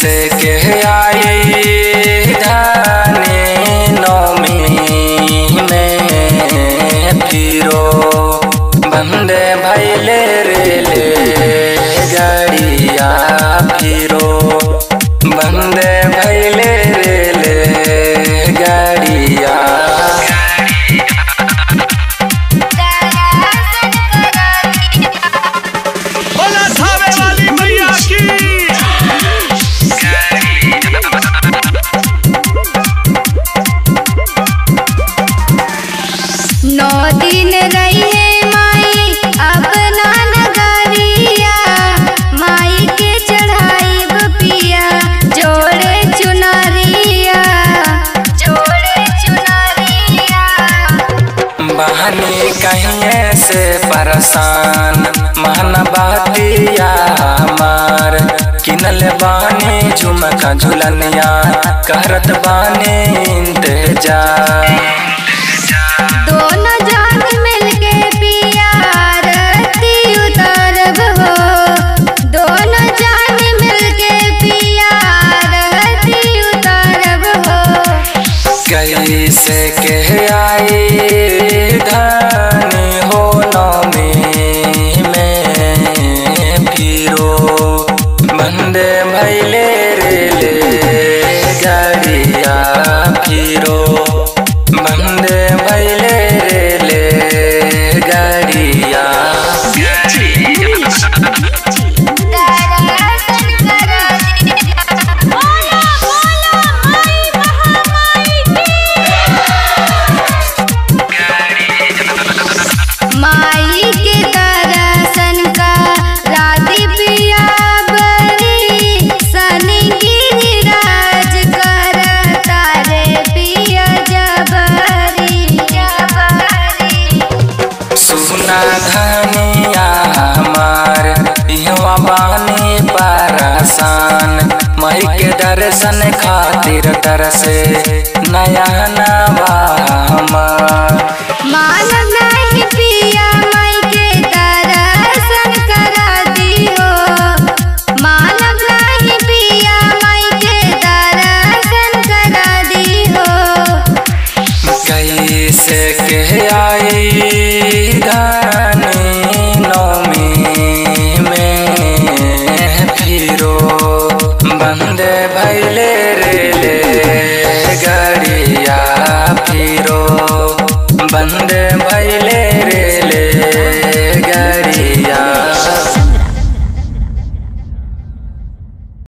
से के आई धानी नौमी में फिरो बंदे भैले रेले गाड़िया फिरो बंदे भैले रेले गाड़िया बोला थावे वाली मैया की नौ दिन रहिए माई अपना नगरिया माई के चढ़ाई पिया जोड़े चुनरिया जोड़े चुनरिया बहनी कहिए से परेशान महन बहतिया हमार किनल बानी झुमका झुलनिया करत बानी इंतजार दोनों जान मिलके पिया आरती उतारब हो दोनों जान मिलके पिया आरती उतारब हो कैसे के आई धानी हो नौमी में फिरो बंदे भैले रेले गाड़िया फिरो बंदे भैले रेले गाड़िया माई के दर्शन का राती पिया बरी सनी गिरिराज कर तारे पिया जबरी जबरी सुना धनिया हमार इहवा बानी परेशान मई के दर्शन खातिर तरसे नया नवा हमार मान नहीं पिया माई के दर्शन करा दी हो मान नहीं पिया माई के दर्शन करा दी हो कैसे के आई धानी नौमी में फिरो बंदे भैले रेले गाड़िया फिरो बंदे भैले